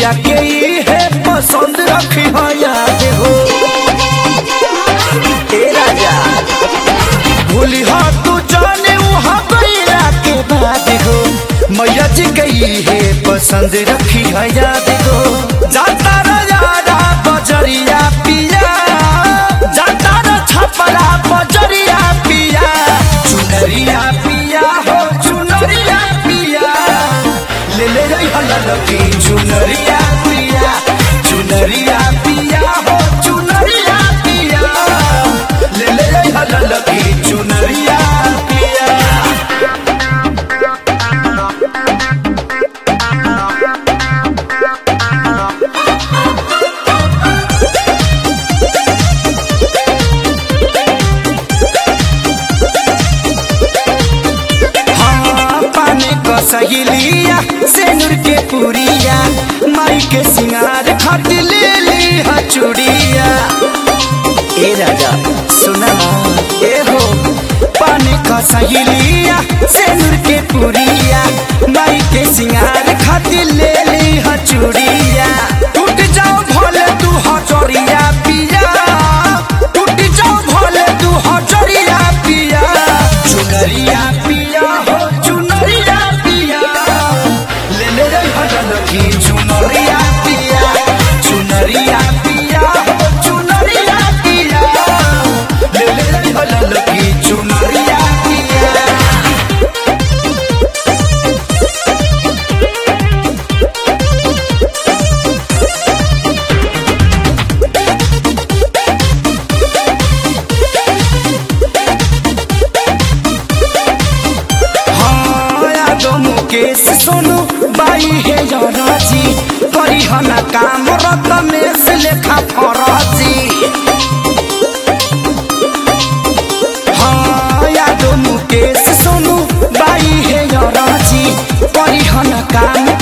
मैया के ई है पसंद रखी हो याद हो ए राजा भूली हो तू जाने वहाँ गईला के बाद हो मैया जी गई है पसंद रखी है याद हो जाता राजा बजरिया पिया जाता र छपरा बजरिया पिया चुनरिया पिया हो चुनरिया पिया ले ले रही हल्लकी चुनरिया पिया चुनरिया पिया हो चुनरिया पिया ले ले रही हल्लकी चुनरिया पिया हाँ, पानी का सहेलिया सेनुर के पुरिया माई के सिंगार खट ले ली हचुड़िया ए राजा सुना ए हो पानी का सहेलिया सेनुर के पुरिया माई के सिंगार खट ले ली हचुड़िया टूट जाओ भोले तू हचोरिया पिया टूट जाओ भोले तू हचोरिया पिया चुनरिया पिया हो चुनरिया पिया ले ले रे भजन की चुनरिया पिया चुनरिया पिया हो चुनरिया पिया ले ले रे भजन की चुनरिया पिया हाँ, दो मुकेश सोनू बाई है राजी करी हना काम रत में से लेखा फराजी हाँ यादो मुकेश सोनू बाई है राजी करी हना काम